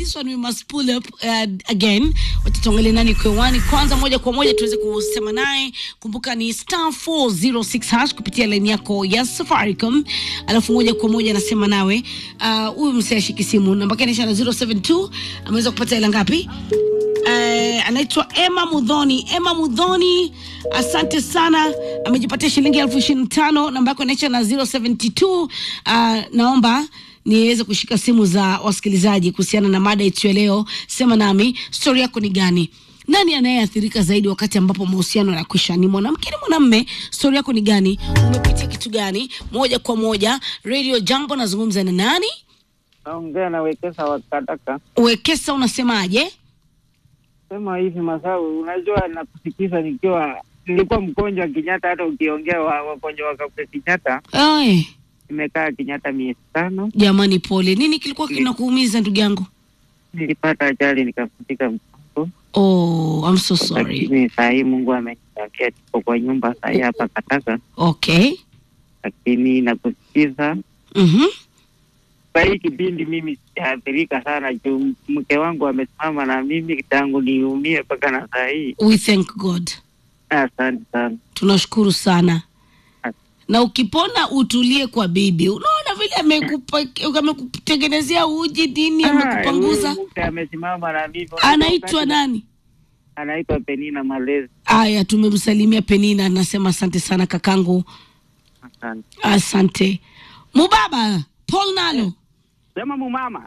this one we must pull up uh, again watatuangalia nani kwewani kwanza moja kwa moja tuweze kusema naye kumbuka ni star 406 hash kupitia laini yako ya safaricom alafu moja kwa moja anasema nawe Ah, huyu uh, msee ashiki simu namba yake inaisha na 072 ameweza kupata hela ngapi Eh, anaitwa Emma Mudhoni. Emma Mudhoni, asante sana, amejipatia shilingi elfu ishirini na tano. Namba yako inaisha na 072. Uh, naomba niweze kushika simu za wasikilizaji kuhusiana na mada yetu ya leo. Sema nami, stori yako ni gani? Nani anayeathirika zaidi wakati ambapo mahusiano yanakwisha? Ni mwanamke, ni mwanamme? Stori yako ni gani? Umepitia kitu gani? Moja kwa moja, Radio Jambo, nazungumza na nani? Naongea na Wekesa Wakataka. Wekesa, unasemaje? Sema hivi Masawi, unajua nakusikiza nikiwa nilikuwa mgonjwa Kenyatta, hata ukiongea wa- wagonjwa wakape Kenyatta. Ay, Nimekaa Kenyatta miezi tano, jamani, pole. Nini kilikuwa kinakuumiza ndugu yangu? nilipata ajali nikafutika mgongo, Oh, I'm so sorry. lakini saa hii Mungu amenijalia, tuko kwa nyumba saa hii hapa Kataka, Okay. lakini nakusikiza Mhm. kwa hii kipindi mimi sijaathirika sana juu mke wangu amesimama na mimi tangu niumie mpaka na saa hii. We thank God. Asante sana. Tunashukuru sana. Na ukipona utulie kwa bibi. Unaona vile amekupa- amekutengenezea uji nini, amekupanguza. Ah, huyu mke amesimama na mimi. Anaitwa nani? Anaitwa Penina Malezi. Aya, tumemsalimia Penina, anasema asante sana kakangu, Asante. asante. Mubaba Paul Nalo, Sema mumama.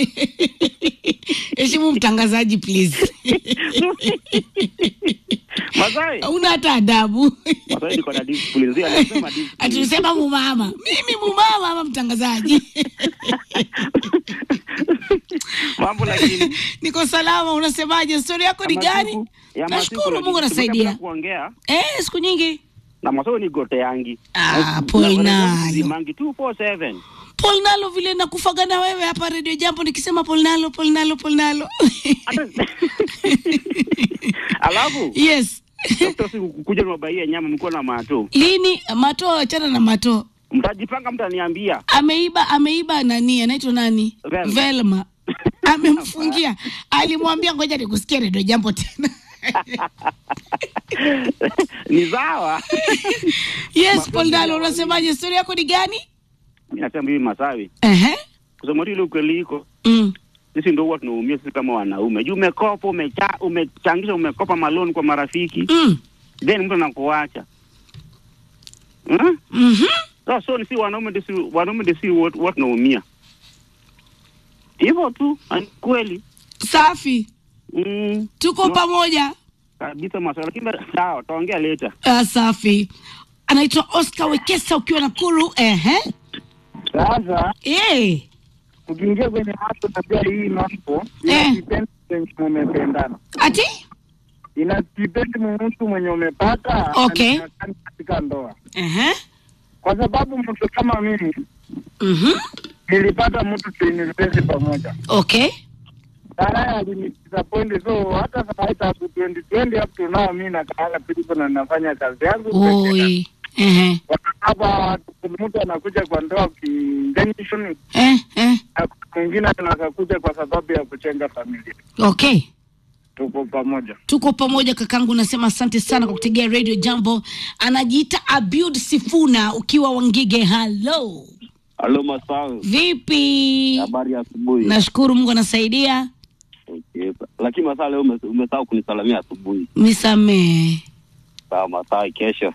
heshimu mtangazaji please. Masai. Una hata adabu. Masai niko na discipline. Zia anasema discipline. Atusema mumama, mimi mumama ama mtangazaji? Mambo lakini. Niko salama, unasemaje? Stori yako ni ya gani? masiku- ya Nashukuru masiku Mungu lakini anasaidia. tumeka kuongea Eh, siku nyingi. na Masai ni gote yangi. Ah, Paul Nalo. Mangi 247. Paul Nalo vile nakufaga na wewe hapa Radio Jambo nikisema Paul Nalo, Paul Nalo, Paul Nalo. Hata- Alafu yes. Dr. siku kukuja niwabaie nyama mko na mato. Lini mato achana na mato. Mtajipanga mtaniambia. Ameiba ameiba nani? Anaitwa nani? Velma. Velma. Amemfungia. Alimwambia ngoja nikusikie Radio Jambo tena. Ni sawa. yes, Paul Nalo unasemaje? Stori yako ni gani? Mimi nasema hivi Masawi. Ehe. Kusema tu ile ukweli iko. Mm. Sisi ndio huwa tunaumia sisi kama wanaume. Juu umekopa, umecha, umechangisha, umekopa maloni kwa marafiki. Mm. then mtu anakuacha hmm? Mhm. so, so si wanaume ndio si wanaume ndio si watu watu tunaumia hivyo tu ni kweli Safi. mm, Tuko No. pamoja. kabisa maswala lakini sawa taongea later Uh, safi. Anaitwa Oscar Wekesa ukiwa Nakuru. Ehe. Sasa Eh. ukiingia kwenye mambo tabia hii mambo Eh. inadepend kwenye umependana, Ati? inadepend mtu mwenye umepata Okay. anakaa katika ndoa, Ehe. kwa sababu mtu kama mimi Mhm. nilipata mtu tu university pamoja, Okay. baadaye alinidisappoint, so hata saa hii tangu 2020 up to now mimi nakaanga tuliko na nafanya kazi yangu Oi. Ehe. hapa. Mtu anakuja kwa ndoa kiintention, Eh, eh. na mwingine anakakuja kwa sababu ya kuchenga familia. Okay. Tuko pamoja. Tuko pamoja kakangu, nasema asante sana kwa kutegea Radio Jambo. Anajiita Abiud Sifuna ukiwa Wangige. Hello. halo masawi Vipi? habari ya asubuhi Nashukuru Mungu anasaidia. okay. lakini masaa leo ume- umesahau kunisalamia asubuhi Nisamee. sawa masaa kesho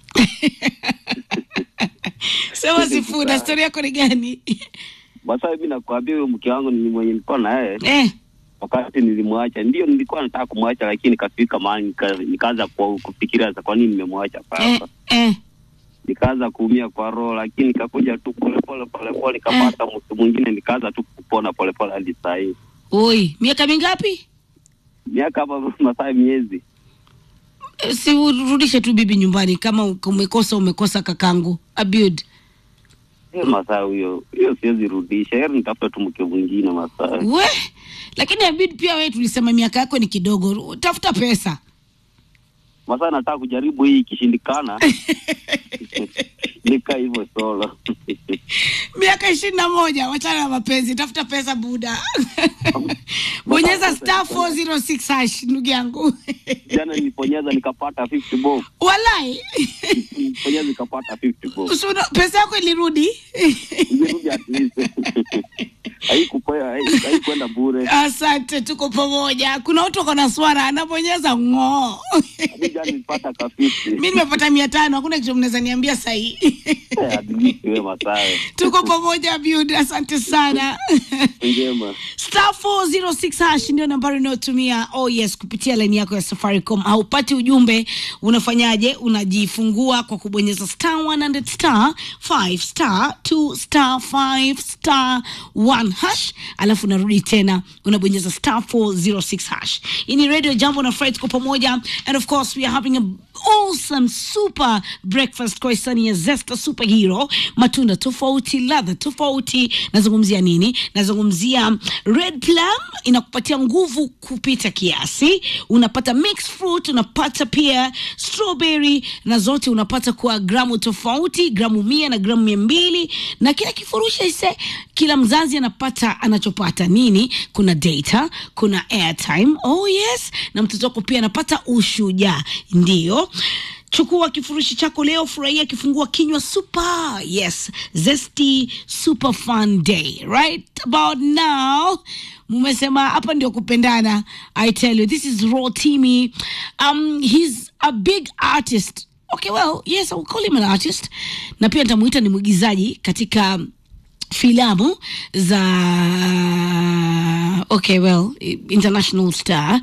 Sema Sifuna, stori yako ni gani? masaa hivi nakwambia huyo mke wangu ni mwenye nilikuwa na yeye eh. wakati nilimwacha ndio nilikuwa nataka kumwacha lakini nikafika mahali nika- nikaanza ku- kufikiria sasa kwa nini nimemwacha Eh, sasa eh. nikaanza kuumia kwa roho lakini nikakuja tu polepole polepole nikapata mtu mwingine nikaanza tu kupona polepole hadi saa hii Oi, miaka mingapi? miaka hapa masaa miezi Eh, Si urudishe tu bibi nyumbani kama u- umekosa umekosa kakangu. Abiud. hiyo masaa huyo hiyo siwezi rudisha heri nitafuta tu mke mwingine masaa We, lakini Abiud pia wewe tulisema miaka yako ni kidogo. Ru- Tafuta pesa. masaa nataka kujaribu hii ikishindikana nika hivyo solo miaka ishirini na moja wachana na mapenzi tafuta pesa buda bonyeza star 406 hash ndugu yangu jana niliponyeza nikapata 50 bob walai niliponyeza nikapata 50 bob Usuno- pesa yako ilirudi Ingerudi at least haikupoa hai- haikuenda bure asante tuko pamoja kuna watu wako na swara anabonyeza ng'oo hadi jana nilipata ka 50 mi nimepata mia tano hakuna kitu mnaweza niambia sahii Eh, at least wewe masawe tuko pamoja bud asante sana njema star 406 hash ndio nambari unayotumia oh yes kupitia laini yako ya safaricom haupati ujumbe unafanyaje unajifungua kwa kubonyeza star 100 star 5 star 2 star 5 star 1 hash alafu unarudi tena unabonyeza star 406 hash hii ni radio jambo na fred kwa pamoja and of course we are having a awesome super breakfast kwa hisani ya zesta superhero matunda tofauti ladha tofauti nazungumzia nini nazungumzia red plum inakupatia nguvu kupita kiasi unapata mixed fruit unapata pia strawberry na zote unapata kwa gramu tofauti gramu mia na gramu mia mbili na kila kifurushi ise kila mzazi anapata anachopata nini kuna data kuna airtime oh yes na mtoto wako pia anapata ushujaa ndio chukua kifurushi chako leo furahia kifungua kinywa super yes zesty super fun day right about now mumesema hapa ndio kupendana i tell you this is raw timi um, he's a big artist okay well yes I will call him an artist na pia nitamuita ni mwigizaji katika filamu za okay well international star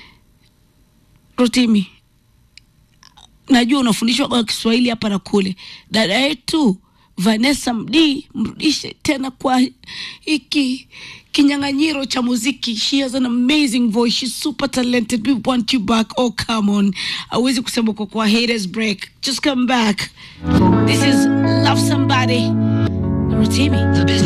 rotimi najua unafundishwa kwa kiswahili hapa na kule dada yetu vanessa md mrudishe tena kwa hiki kinyang'anyiro cha muziki she has an amazing voice she's super talented we want you back oh come on awezi kusema kwa kwa haters break just come back this is love somebody rotimi The business